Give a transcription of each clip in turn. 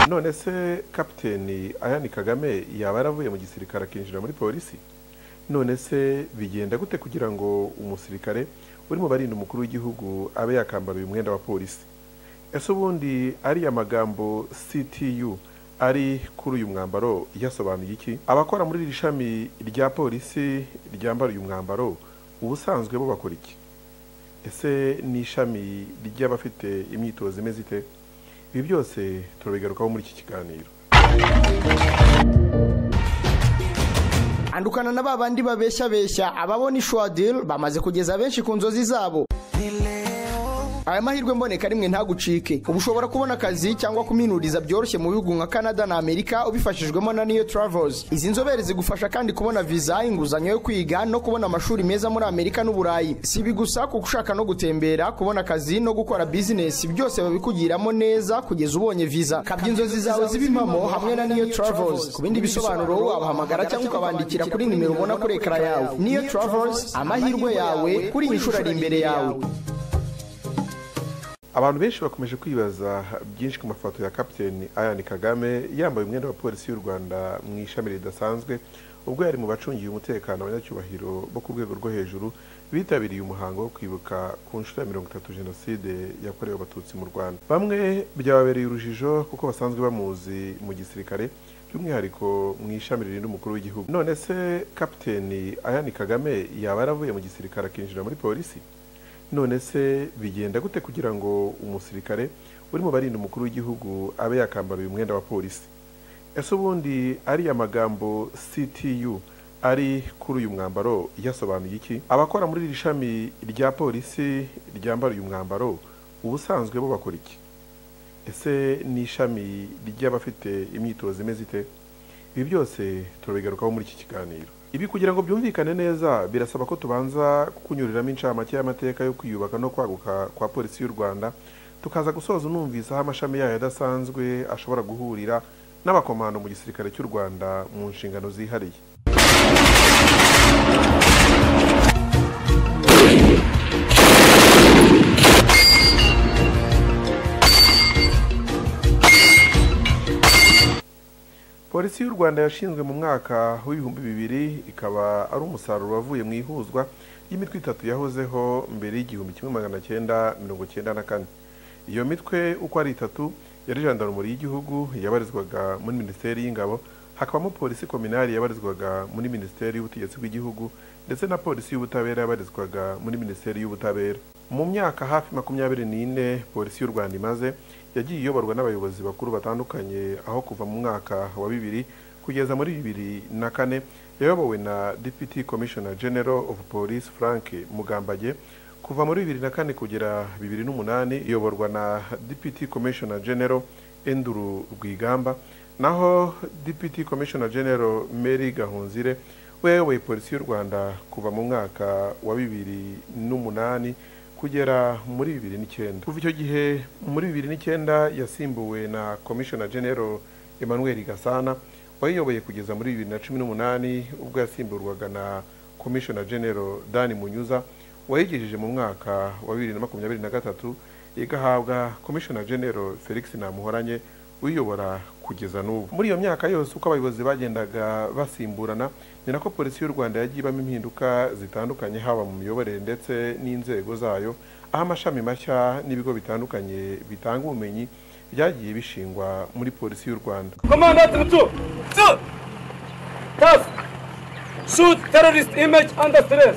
none se kapiteni ayani kagame yaba yaravuye mu gisirikare akinjira muri polisi none se bigenda gute kugira ngo umusirikare uri mu barinda umukuru w'igihugu abe yakambara uyu mwenda wa polisi ese ubundi ariya magambo ctu ari kuri uyu mwambaro yasobanuye iki abakora muri iri shami rya polisi ryambara uyu mwambaro ubusanzwe bo bakora iki ese ni ishami ry'abafite imyitozo imeze ite ibi byose turabigarukaho muri iki kiganiro andukana na ba bandi babeshyabeshya ababona ishwadil bamaze kugeza benshi ku nzozi zabo aya mahirwe mboneka rimwe ntagucike ubu ushobora kubona akazi cyangwa kuminuriza byoroshye mu bihugu nka canada na amerika ubifashijwemo na new travels izi nzobere zigufasha kandi kubona viza inguzanyo yo kwiga no kubona amashuri meza muri amerika n'uburayi si ibi gusa kuko ushaka no gutembera kubona akazi no gukora bizinesi byose babikugiramo neza kugeza ubonye viza kabya inzozi zawe ziba impamo hamwe na new travels ku bindi bisobanuro wabahamagara cyangwa ukabandikira kuri nimero ubona kuri ekara yawe new travels amahirwe yawe kuri iyi nshuro ari imbere yawe abantu benshi bakomeje kwibaza byinshi ku mafoto ya kapiteni ayani kagame yambaye umwenda wa polisi y'u rwanda mu ishami ridasanzwe ubwo yari mu bacungiye umutekano abanyacyubahiro bo ku rwego rwo hejuru bitabiriye umuhango wo kwibuka ku nshuro ya mirongo itatu jenoside yakorewe abatutsi mu rwanda bamwe byababereye urujijo kuko basanzwe bamuzi mu gisirikare by'umwihariko mu ishami ririnda umukuru w'igihugu none se kapiteni ayani kagame yaba yaravuye mu gisirikare akinjira muri polisi none se bigenda gute kugira ngo umusirikare uri mu barinda umukuru w'igihugu abe yakambara uyu mwenda wa polisi ese ubundi ariya magambo ctu ari kuri uyu mwambaro yasobanuye iki abakora muri iri shami rya polisi ryambara uyu mwambaro ubusanzwe bo bakora iki ese ni ishami ry'abafite imyitozo imeze ite ibi byose turabigarukaho muri iki kiganiro ibi kugira ngo byumvikane neza birasaba ko tubanza kukunyuriramo incamake y'amateka yo kwiyubaka no kwaguka kwa polisi y'u rwanda tukaza gusoza unumvisa aho amashami yayo adasanzwe ashobora guhurira n'abakomando mu gisirikare cy'u rwanda mu nshingano zihariye polisi y'u rwanda yashinzwe mu mwaka w'ibihumbi bibiri ikaba ari umusaruro wavuye mu ihuzwa ry'imitwe itatu yahozeho mbere y'igihumbi kimwe magana cyenda mirongo cyenda na kane iyo mitwe uko ari itatu yari jandarumuri y'igihugu yabarizwaga muri minisiteri y'ingabo hakabamo polisi kominari yabarizwaga muri minisiteri y'ubutegetsi bw'igihugu ndetse na polisi y'ubutabera yabarizwaga muri minisiteri y'ubutabera mu myaka hafi makumyabiri n'ine polisi y'u rwanda imaze yagiye iyoborwa n'abayobozi bakuru batandukanye aho kuva mu mwaka wa bibiri kugeza muri bibiri na kane yayobowe na deputy commissioner general of police frank mugambage kuva muri bibiri na kane kugera bibiri n'umunani iyoborwa na deputy commissioner general enduru rwigamba naho deputy commissioner general mary gahunzire we yayoboye polisi y'u rwanda kuva mu mwaka wa bibiri n'umunani kugera muri bibiri n'icyenda kuva icyo gihe muri bibiri n'icyenda yasimbuwe na komishona genero emmanuel gasana wayiyoboye kugeza muri bibiri na cumi n'umunani ubwo yasimburwaga na komishona genero dani munyuza wayigejeje mu mwaka wa bibiri na makumyabiri na gatatu igahabwa komishona genero felix namuhoranye uyobora kugeza n'ubu muri iyo myaka yose uko abayobozi bagendaga basimburana ni nako polisi y'u rwanda yagiye ibamo impinduka zitandukanye haba mu miyoborere ndetse n'inzego zayo aho amashami mashya n'ibigo bitandukanye bitanga ubumenyi byagiye bishingwa muri polisi y'u rwanda Commandant Mutsu, Tsu, Task, Shoot terrorist image under stress.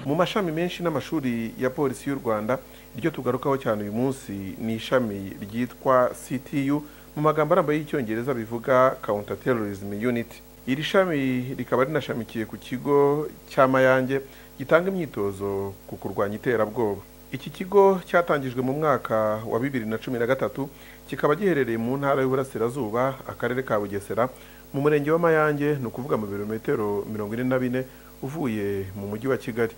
mu mashami menshi n'amashuri ya polisi y'u rwanda iryo tugarukaho cyane uyu munsi ni ishami ryitwa ctu mu magambo arambuye y'icyongereza bivuga counter terrorism unit iri shami rikaba rinashamikiye ku kigo cya mayange gitanga imyitozo ku kurwanya iterabwoba iki kigo cyatangijwe mu mwaka wa bibiri na cumi na gatatu kikaba giherereye mu ntara y'uburasirazuba akarere ka bugesera mu murenge wa mayange ni ukuvuga mu birometero mirongo ine na bine uvuye mu mujyi wa kigali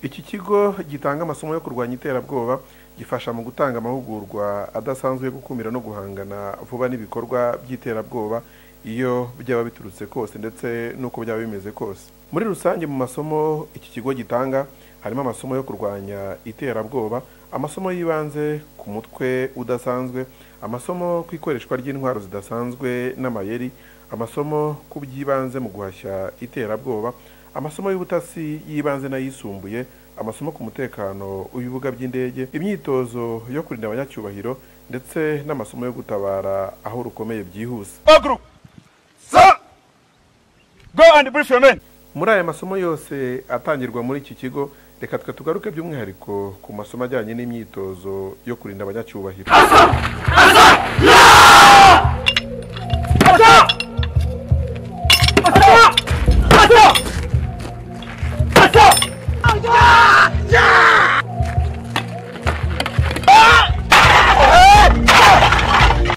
iki kigo gitanga amasomo yo kurwanya iterabwoba gifasha mu gutanga amahugurwa adasanzwe yo gukumira no guhangana vuba n'ibikorwa by'iterabwoba iyo byaba biturutse kose ndetse n'uko byaba bimeze kose muri rusange mu masomo iki kigo gitanga harimo amasomo yo kurwanya iterabwoba amasomo yibanze ku mutwe udasanzwe amasomo ku ikoreshwa ry'intwaro zidasanzwe n'amayeri amasomo ku by'ibanze mu guhashya iterabwoba amasomo y'ubutasi y'ibanze n'ayisumbuye amasomo ku mutekano w'ibibuga by'indege imyitozo yo kurinda abanyacyubahiro ndetse n'amasomo yo gutabara aho rukomeye byihuse All group. Sir, go and brief your men. muri aya masomo yose atangirwa muri iki kigo reka twe tugaruke by'umwihariko ku masomo ajyanye n'imyitozo yo kurinda abanyacyubahiro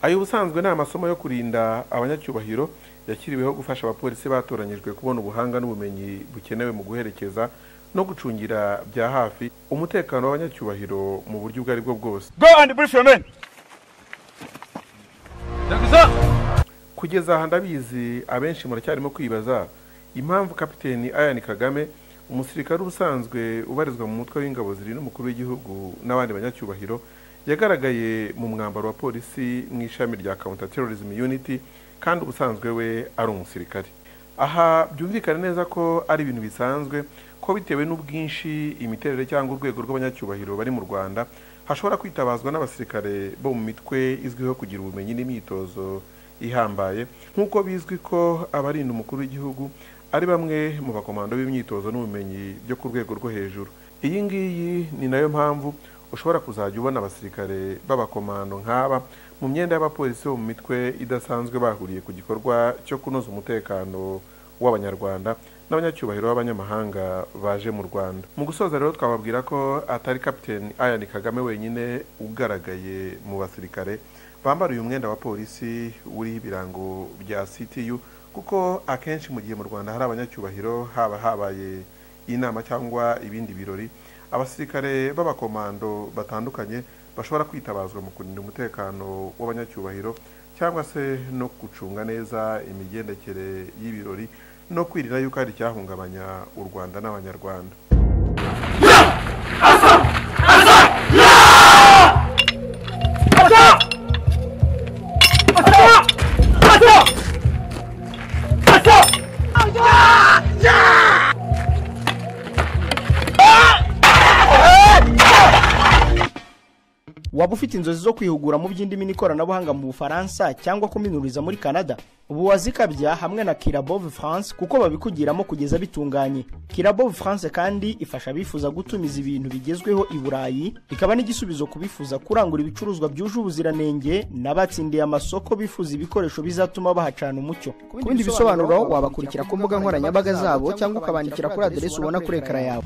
ayo ubusanzwe ni amasomo yo kurinda abanyacyubahiro yakiriweho gufasha abapolisi batoranyijwe kubona ubuhanga n'ubumenyi bukenewe mu guherekeza no gucungira bya hafi umutekano w'abanyacyubahiro mu buryo ubwo ari bwo bwose Go and brief your men. Thank you, sir. kugeza aha ndabizi abenshi muracyarimo kwibaza impamvu kapiteni Ian Kagame umusirikare ubusanzwe ubarizwa mu mutwe w'ingabo zirinda umukuru w'igihugu n'abandi banyacyubahiro yagaragaye mu mwambaro wa polisi mu ishami rya counter terrorism unit kandi ubusanzwe we ari umusirikare aha byumvikane neza ko ari ibintu bisanzwe ko bitewe n'ubwinshi imiterere cyangwa urwego rw'abanyacyubahiro bari mu rwanda hashobora kwitabazwa n'abasirikare bo mu mitwe izwiho kugira ubumenyi n'imyitozo ihambaye nk'uko bizwi ko abarinda umukuru w'igihugu ari bamwe mu bakomando b'imyitozo n'ubumenyi byo ku rwego rwo hejuru iyi ngiyi ni nayo mpamvu ushobora kuzajya ubona abasirikare b'abakomando nk'aba mu myenda y'abapolisi bo mu mitwe idasanzwe bahuriye ku gikorwa cyo kunoza umutekano w'abanyarwanda n'abanyacyubahiro b'abanyamahanga baje mu rwanda mu gusoza rero twababwira ko atari kapiteni ayani kagame wenyine ugaragaye mu basirikare bambara uyu mwenda wa polisi uriho ibirango bya CTU kuko akenshi mu gihe mu Rwanda hari abanyacyubahiro haba habaye inama cyangwa ibindi birori abasirikare b'abakomando batandukanye bashobora kwitabazwa mu kurinda umutekano w'abanyacyubahiro cyangwa se no gucunga neza imigendekere y'ibirori no kwirinda yuko hari icyahungabanya u Rwanda n'abanyarwanda waba ufite inzozi zo kwihugura mu by'indimi n'ikoranabuhanga mu bufaransa cyangwa kuminuriza muri canada ubu wazikabya hamwe na kirabove france kuko babikugiramo kugeza bitunganye kirabove france kandi ifasha abifuza gutumiza ibintu bigezweho i burayi ikaba n'igisubizo ku bifuza kurangura ibicuruzwa byuje ubuziranenge n'abatsindiye amasoko bifuza ibikoresho bizatuma bahacana umucyo ku bindi bisobanuro wabakurikira ku mbuga nkoranyambaga zabo cyangwa ukabandikira kuri aderesi ubona kuri ekara yawe